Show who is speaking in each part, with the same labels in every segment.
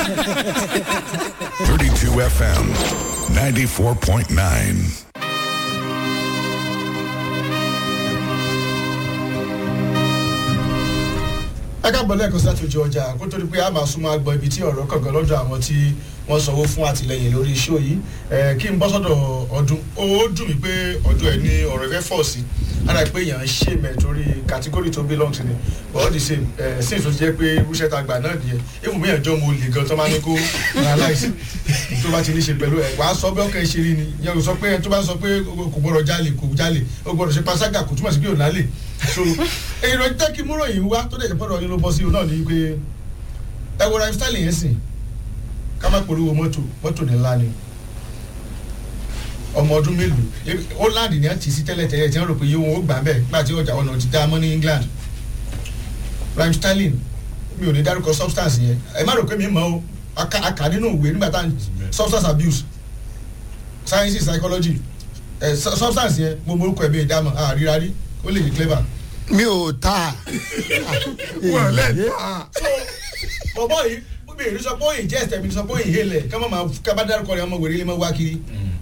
Speaker 1: 32 FM, 94.9.
Speaker 2: ẹ káàbọ̀ lẹ́ẹ̀kan sí láti ojú ọjà kó tó di pé a máa súnmọ́ agbọn ibi tí ọ̀rọ̀ kọ̀ọ̀kan lọ́dọ̀ àwọn tí wọ́n sanwó fún àtìlẹyìn lórí iṣẹ́ yìí ẹ kí n bọ́ sọ́dọ̀ ọdún ó dùn mí pé ọdún ẹ̀ ní ọ̀rọ̀ ìfẹ́ fọ̀ sí ara pé èèyàn ń ṣe mẹ́ torí kàtígórì tó belong sí ni but all the same ẹ sí ìtò jẹ́ pé irúṣẹ́ ta gbà náà nìyẹn èèmù mi ẹ̀jọ́ mo lè gan tó máa ní kó analyse tó bá ti ní ṣe pẹ̀lú ẹ̀ wàá sọ bí ọkàn ṣe rí ni yẹn kò sọ pé tó bá sọ pé kò gbọdọ̀ jalè kò jalè ó gbọdọ̀ ṣe panṣágà kò túmọ̀ sí pé ò nálè so èrò jẹ́ kí múrò yìí wá tó dẹ̀ gbọ́dọ̀ yín ló bọ́ sí i náà ní pé ẹ wo ryan stanley yẹn sìn ká má polówó mọ́tò mọ́tò ní ńlá ni ọmọ ọdún mélòó holland ni a ti sí tẹ́lẹ̀ tẹ́lẹ̀ tí wọ́n rò pé yóò wọ́n ó gbà bẹ́ẹ̀ nígbà tí ọjà ọ̀nà ti dá mọ́ ní england ryan stanley mi ò ní dárúkọ substance yẹn ẹ má rò pé mi mọ̀ o aka nínú ìwé nígbà tá substance abuse science psychology ẹ substance yẹn mo morúkọ ẹ̀ bí ìdámọ̀ àríra rí ó lè ní clever
Speaker 3: mi ò ta.
Speaker 2: wọ́n lẹ̀ ta. so bọ̀bọ̀ yìí bí èyí sọ pé òyìn jẹ́ ẹ̀sẹ̀ mi sọ pé òyìn hélẹ̀ ká má máa ká bá dárúkọ rẹ̀ ọmọ wèrè lè má wá kiri.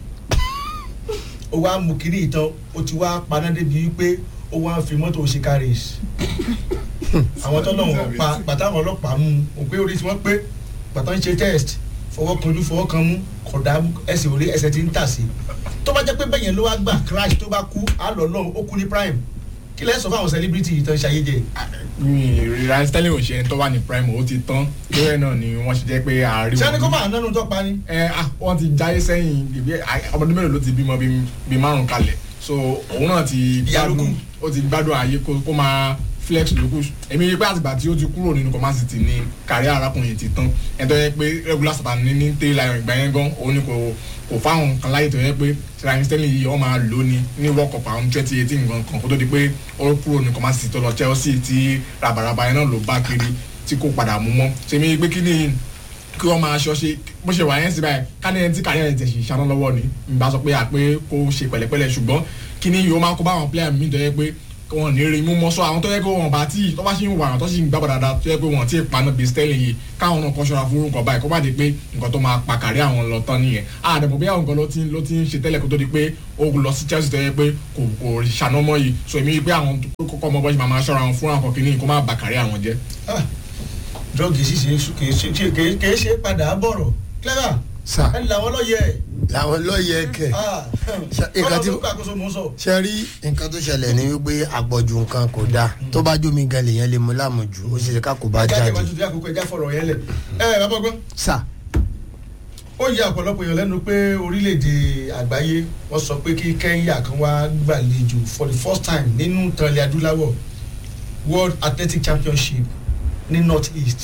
Speaker 2: ó wá mú kiri ìtàn ó ti wá paná débi wípé ó wá fi mọ́tò ṣe carriage. àwọn tó lọ́wọ́ pa bàtà àwọn ọlọ́pàá mú un pé orí tí wọ́n pé bàtà ń ṣe test fọwọ́ kanjú fọwọ́ kan mú kọ̀dá ẹsẹ̀ orí ẹsẹ̀ ti ń tà sí. tó bá jẹ́ pé bẹ́yẹn ló wá gbà crash tó bá kú á lọ lọ́hùn ó kú ní prime kí lẹ́ sọ fáwọn celebrity yìí tán ṣayé jẹ.
Speaker 4: ryan stanley ò ṣe ẹni tó wà ní prime ó ti tán lórí ẹ náà ni wọ́n ṣe jẹ́ pé àárín
Speaker 2: sani kó máa nánu tó pa ni.
Speaker 4: ẹ ah wọ́n ti jáyé sẹ́yìn ìbí ọmọdé mélòó ló ti bímọ bí márùn kalẹ̀ so òun náà ti gbádùn ó ti gbádùn ààyè kó máa flex lókù èmi rí i pé àtìgbà tí ó ti kúrò nínú command city ni kárí arákùnrin ti tán ẹ tó yẹ pé regular satan ní ní tẹ́ lion ìgbà yẹn gan òun ni kò kò fáwọn kan láyè tó yẹ pé ryan stanley yìí wọ́n máa lò ní ní world cup àwọn twenty eighteen gan kan kó tó di pé ó kúrò ní command city tó lọ chelsea tí rabaraba yẹn náà ló bá kiri tí kò padà mú mọ́ ṣèmi rí i pé kí ni kí wọ́n máa ṣọ́ ṣe bó ṣe wà yẹn sí báyìí káni ẹni tí kárí ẹni tẹ̀sí ṣáná lọ́wọ́ ni ìgbà sọ pé àpé kó ṣe pẹ̀lẹ́pẹ̀lẹ́ ṣùgbọ́n kí ni yóò máa kó bá àwọn player mi tó yẹ pé wọn ní rí mú mọ sọ àwọn tó yẹ kó wọn bá tí tó bá ṣì ń wà àwọn tó ṣì ń gbàgbọ́ dáadáa tó yẹ pé wọn ti paná bíi sterling yìí káwọn náà kọ́ ṣọ́ra fún orúkọ báyìí kó má di pé nǹkan tó máa pa kárí àwọn lọ tán nìyẹn àdàbọ̀ bí àwọn nǹkan ló ti ló ti ń ṣe tẹ́lẹ̀ kó tó di pé ó lọ sí chelsea tó yẹ pé kò kò ṣànọ́mọ́ yìí so èmi rí pé àwọn kókó ọmọ bọ́ọ̀ṣì máa ṣọ́ra wọn fún àwọn kìíní kó má bà kárí àwọn jẹ́.
Speaker 2: drọ́ọ̀gì ṣíṣe kìí ṣe padà bọ̀rọ̀ clever
Speaker 3: sa
Speaker 2: ẹni làwọn lọ yẹ
Speaker 3: làwọn lọ́ọ̀yẹ kẹ̀. nǹkan tí ṣe rí nǹkan tó ṣẹlẹ̀ ní wípé àgbọ̀jù nǹkan kò dáa tó bá jómi gan lèyàn lè mú lámùjù ó ṣe ká kó bá
Speaker 2: jáde.
Speaker 3: jáde.
Speaker 2: jáde máa àkókò ẹja fọ̀rọ̀ yẹn lẹ̀ ẹ bàbá gbọ́n
Speaker 3: sa
Speaker 2: ó yẹ ọ̀pọ̀lọpọ̀ èèyàn lẹ́nu pé orílẹ̀-èdè àgbáyé wọ́n sọ pé kí kẹ́ńyà kan wá gbàlejò for the first time nínú tànlẹ̀ adúláwọ̀ world athletic championship ní north east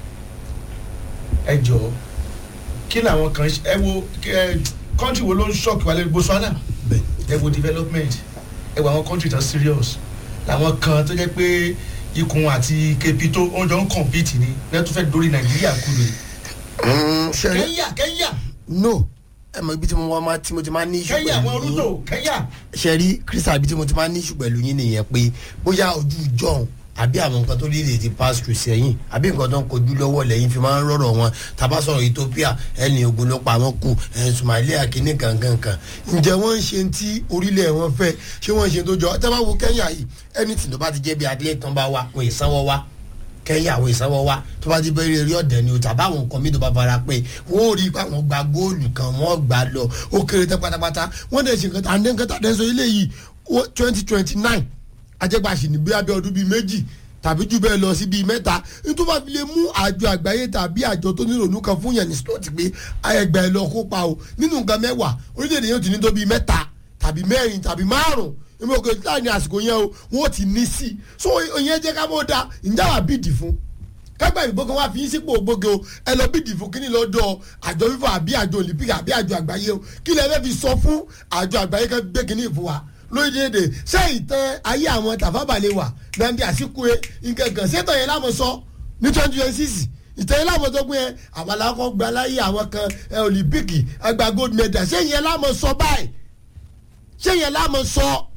Speaker 2: ẹ jọ̀ọ́ kí làwọn kan ẹ wo kọ́ńtì wo ló ń ṣọ́ọ̀kì wálé botswana ẹ wo development ẹ wo àwọn kọ́ńtì tán serious làwọn kan tó jẹ́ pé ikùn àti kepito oúnjẹ ń compete ni lẹ́tọ́ fẹ́ dórí nàìjíríà kúrò
Speaker 3: ṣe rí
Speaker 2: kẹ́ńyà kẹ́ńyà
Speaker 3: no ẹ mọ ibi tí mo wá máa tí mo ti máa ní iṣu
Speaker 2: kẹ́ńyà àwọn
Speaker 3: pẹ̀lú
Speaker 2: rúdò kẹ́ńyà
Speaker 3: ṣe rí kírísà ibi tí mo ti máa ní iṣu pẹ̀lú yín nìyẹn pé bóyá ojú ìjọhún àbí àwọn nǹkan tó léde ti pass through sẹ́yìn àbí nǹkan tó ń kojú lọ́wọ́ lẹ́yìn fi máa ń rọ̀rọ̀ wọn tàbá sọ̀rọ̀ ethiopia ẹni ogun ló pa wọn kù ẹ̀ somalia kìíní kankankan ǹjẹ́ wọ́n ń ṣe ti orílẹ̀ wọn fẹ́ ṣé wọ́n ń ṣe tó jọ tábà wo kẹ́ńyà yìí ẹni tí ló bá ti jẹ́ bí athlete tán bá wa wọn ìsanwó wa kẹ́ńyà àwọn ìsanwó wa tó bá ti bẹ̀rẹ̀ eré ọ̀dẹ̀ ni o tàbá àwọn nǹkan mi tó bá fara pé wọ́n ò rí i pé àwọn gba góòlù kan wọ́n gbà lọ ó kéré tán pátápátá wọ́n dẹ̀ ṣe nǹkan tá à ń dẹ́ nǹkan tá à dẹ́ sọ ilé yìí twenty twenty nine ajẹ́gbàṣì ní bíi abẹ́ ọdún bíi méjì tàbí jù bẹ́ẹ̀ lọ sí bíi mẹ́ta nítorí wàá fi lè mú àjọ àgbáyé tàbí àjọ tó ní ìrònú kan fún yẹn ní slot pé ẹgbẹ́ ẹ lọ kópa o nínú nǹkan mẹ́wàá orílẹ̀-èdè yóò ti ní tó bíi mẹ́ta tàbí mẹ́rin tàbí márùn èmi ò kò láàrin àsìkò yẹn o wọ́n ti ní sí i so ìyẹn jẹ́ ká mọ́ da ǹjẹ́ wàá bìdì fún kágbà ìbò kan wá fi yín sípò ògbóge o ẹ lọ bìdì fún kíní lọ́dọ̀ àjọ fífọ àbí àjọ olympic àbí àjọ àgbáyé o kí lẹ fẹ́ fi sọ fún àjọ àgbáyé kan gbé kíní ìfún wa lórílẹ̀‐èdè ṣé ìtàn ayé àwọn tàfábàlẹ̀ wà nàbí àsìkò ẹ nkankan ṣé ìtàn yẹn lámọ̀ sọ ní twenty twenty six ìtàn yẹn lámọ̀ sọ pé àbàlà kọ́ gba láyé àwọn kan olympic àgbà gold medal ṣé yẹn lámọ̀ sọ báyìí ṣé yẹn lámọ̀ sọ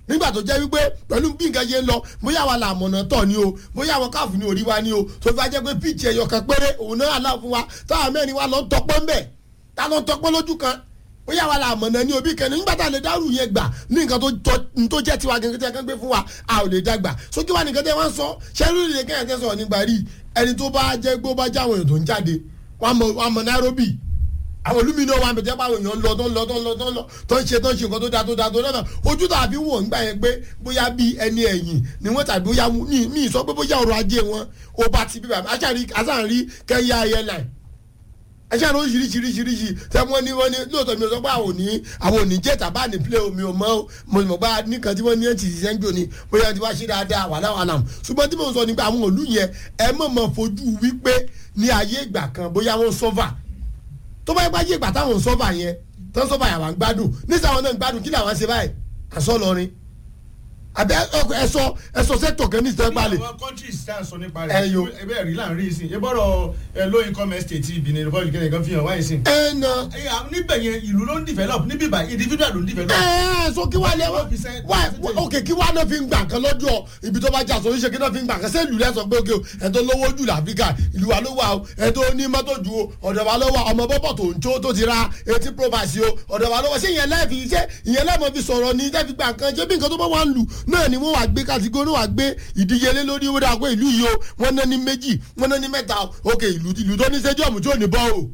Speaker 3: nígbà tó jẹ́ wípé pẹ̀lú bí nǹkan ṣe ń lọ bóyá wa là mọ̀nà tọ̀ ni o bóyá àwọn káàfù ní orí wa ni o tó fi wá jẹ́ pé píìtì ẹ̀yọ̀ kan péré òun náà àlá fún wa táwọn mẹ́rin wa lọ ń tọpọ́ ń bẹ̀ tá lọ ń tọpọ́ lójú kan bóyá wa là mọ̀nà ní òbí kẹ́ni nígbà tá a lè dárú yẹn gbà ní nǹkan tó tọ́- tó jẹ́ tiwa gẹ́gẹ́ tí a kàn gbé fún wa a ò lè dàgbà sókè wa nìkan tẹ́ wọ́n sọ ṣẹ́rú ìrìn kẹ́yìn tẹ́ sọ̀rọ̀ nígbà rí ẹni tó bá jẹ́ gbó bá jáwọn èèyàn tó ń jáde wọ́n mọ̀ wọ́n mọ̀ Nairobi àwọn olúmínú wa bẹ̀tẹ̀ pa àwọn èèyàn lọ tó ń lọ tó ń lọ tó ń lọ tó ń ṣe tó ń ṣe nǹkan tó da tó da tó da ojú tàbí wọ̀ nígbà yẹn pé bóyá bí ẹni ẹ̀yìn ni wọ́n tàbí bóyá ní ní sọ pé bóyá ọrọ̀ ajé wọn ó bá ti bí bàbá aṣáàrí aṣáàrí kẹ́yà airline aṣáàrí oríṣiríṣiríṣiríṣi tẹ wọ́n ní wọ́n ní lóòótọ́ mi ò sọ pé àwọn ò ní àwọn ò ní jẹ́ tàbá ní play omi ò mọ́ mo mọ̀ bá nìkan tí wọ́n ní ẹ̀ǹtì ṣiṣẹ́ ń jò ní bóyá ti wá ṣe dáadáa wàhálà wàhálà ṣùgbọ́n tí mo sọ nípa àwọn òlú yẹn ẹ mọ̀ mọ̀ fojú wípé ní ayé ìgbà kan bóyá wọ́n sọ́fà tó bá yẹ bá yé ìgbà táwọn ń sọ́fà yẹn tó ń sọ́fà yà wá ń gbádùn nísà àwọn náà ń gbádùn kí làwọn ṣe báyìí àṣọ lọrin àbẹ ẹsọ ẹsọ sẹtọ kan ní ìsẹpá lè.
Speaker 2: àwọn countries tá à ń sọ nípa
Speaker 3: Ẹ
Speaker 2: rẹ̀
Speaker 3: yo.
Speaker 2: ebe ẹ̀rí là ń rí sí i ebọ́rọ̀ ẹ low income estate Benin Republic kẹ́lẹ́ kan fi hàn wáyé sí i.
Speaker 3: ẹ na
Speaker 2: Ẹ, à, níbẹ̀ yẹn ìlú ló ń develop níbí bá individual ló ń develop.
Speaker 3: ẹ so kí wàá lẹ wá
Speaker 2: percent-
Speaker 3: wá ok kí wàá náà fi ń gbà kan lọ́jọ́ ibi tó bá jà sọ oríṣi kí náà fi ń gbà kan sẹ́ẹ̀lù rẹ̀ sọ pé ok o ẹ̀ tó lówó jù láfíríkà ìlú wa ló wà o ẹ̀ tó ní mọ́tò ju o ọ̀dọ̀ wa ló wà ọmọ bọ́bọ̀ tó ń tó tó ti ra etí property o ọ̀dọ̀ wa ló wà ṣé ìyẹn lẹ́ẹ̀fì iṣẹ́ ìyẹn lẹ́ẹ̀mọ́ fi sọ̀rọ̀ ní tẹ́fi gbà kan ṣé bí nǹkan tó bá wà ń lù náà ni wọ́n wà gbé kàtígórì wà gbé ìdíyelé lórí owó dà pé ìlú yìí o wọ́n ná ní méjì wọ́n ná ní mẹ́ta o ok ìlú ìlú tó ní stadium tí ò ní bọ́ o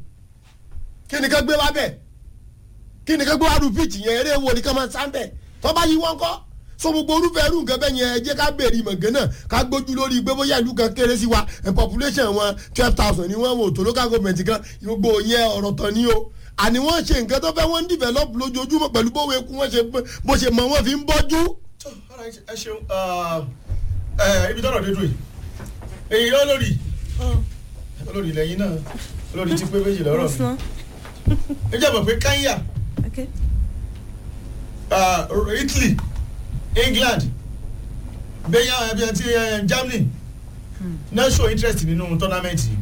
Speaker 3: kí ni ká gbé wá bẹ́ẹ̀ kí ni ká gbé wá ru pitch yẹn eré wo ni ká máa sá bẹ́ẹ̀ tó bá yí wọ́n kọ́ so gbogbo orúfẹ́ irú nǹkan bẹ́ẹ̀ yẹn ẹ jẹ́ ká béèrè ìmọ̀gán náà ká gbójú lórí pé bóyá ìlú kan kéré sí wa ẹ̀ population wọn twelve thousand ni wọ́n wò tó local government kan gbogbo yẹn ọ̀rọ̀ tán ni o àní wọ́n ṣe nǹkan tó fẹ́ wọ́n ń develop lójoojúmọ́ pẹ̀lú bówó eku wọ́n ṣe bó ṣe mọ wọ́n fi ń bọ́jú.
Speaker 2: Tó, alright, ẹ ṣeun ẹ, ibi tọ́rọ̀ dé dùn yìí èyí olórí olórí lẹ́yìn náà olórí ti pé méjì lọ́rọ̀ mi ẹ jẹ́ mọ̀ pé Kenya
Speaker 5: Okay.
Speaker 2: uh, Italy England bẹ́yà ẹbí ẹtí Germany náà show interest nínú tournament yìí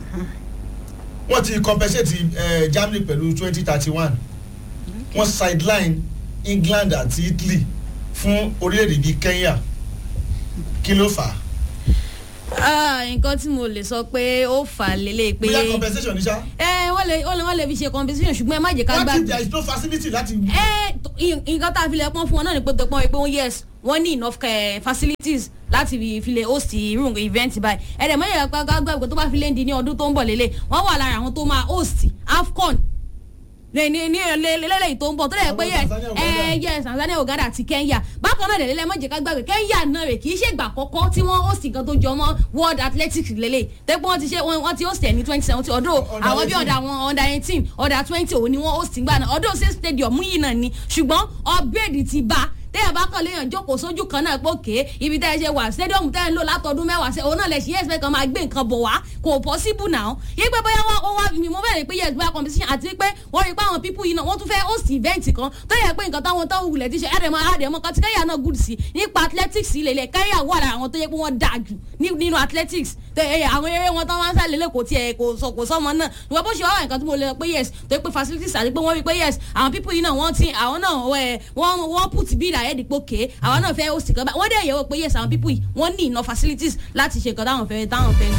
Speaker 2: wọ́n ti compensate uh, Germany pẹ̀lú twenty thirty one wọ́n sideline England àti Italy fún orílẹ̀-èdè bíi Kenya kí ló fà á
Speaker 5: Ah, nǹkan tí mo lè sọ pé ó fà á lélẹ̀ pé
Speaker 2: bóyá compensation ní sá
Speaker 5: ẹ wọ́n lè wọ́n lè wọ́n lè fi ṣe compensation ṣùgbọ́n ẹ má jẹ́ ká
Speaker 2: wọ́n ti
Speaker 5: gbàgbé
Speaker 2: there is no facility láti.
Speaker 5: ẹ tó- ì- nǹkan tá a fi lè pọ́n fún wọn náà ni pé tó pọ́n pé wọ́n yes wọ́n ní enough eh, facilities láti fi fi lè host irú nǹkan event báyìí ẹ dẹ̀ mọ́yẹ̀ ká gbàgbé tó bá fi lè di ní ọdún tó ń bọ̀ lélẹ̀ wọ́n wà lára àwọn tó máa host AFCON ní ní ní lélẹ́yìí tó ń bọ̀ tó lè pé
Speaker 2: Àwọn
Speaker 5: yes
Speaker 2: Tanzania, Uganda.
Speaker 5: ẹ yes Tanzania Uganda àti Kenya bákan náà lélẹ́ mọ̀jẹ̀ ká gbàgbé Kenya náà rè kì í ṣe ìgbà àkọ́kọ́ tí wọ́n host nǹkan tó jọ mọ́ World Athletics lélẹ̀ tẹ́pẹ́ wọ́n ti ṣe wọ́n wọ́n ti host ẹ̀ ní twenty seventeen ọdún
Speaker 2: Under
Speaker 5: àwọn bí
Speaker 2: 18.
Speaker 5: ọ̀dà àwọn under eighteen under twenty òun ni wọ́n host gbà náà ọdún ṣe stadium yìí náà ni ṣùgbọ́n upgrade ti bá tẹ́yà bá kàn léèyàn jókòó sójú kan náà pé òkè ibi tẹ́ ẹ ṣe wà stadium tẹ́ ẹ ń lò látọdún mẹ́wàá ṣe òun náà lè ṣe yes bẹ́ẹ̀ kan máa gbé nǹkan bọ̀ wá kò possible now yí pé bóyá wọ́n wọ́n wá mi mo bẹ̀rẹ̀ pé yes bóyá competition àti pé wọ́n rí pé àwọn people yìí náà wọ́n tún fẹ́ host event kan tó yẹ pé nǹkan táwọn tó wulẹ̀ ti ṣe ẹ̀rẹ̀mọ́ àdèmọ́ kan tí kẹ́yà náà good sí nípa athletics ilé ilẹ̀ kẹ́yà wà lára àwọn tó yẹ pé wọ́n dáa jù ní- nínú athletics tẹ ẹ àwọn eré wọn tó máa ń sálẹ̀ lè kò tiẹ̀ kò sọ kò sọmọ náà ìwọ bó ṣe wá wà nǹkan tí mo lè pé yes tó yẹ pé facilities àti pé wọ́n rí pé yes àwọn people yìí náà wọ́n ti àwọn náà ẹ, wọ́n wọ́n put bill ahead pé okay àwọn náà fẹ́ host kan báyìí wọ́n dẹ̀ yẹ̀wò pé yes àwọn people yìí wọ́n ní enough facilities láti ṣe nǹkan táwọn fẹ́ táwọn fẹ́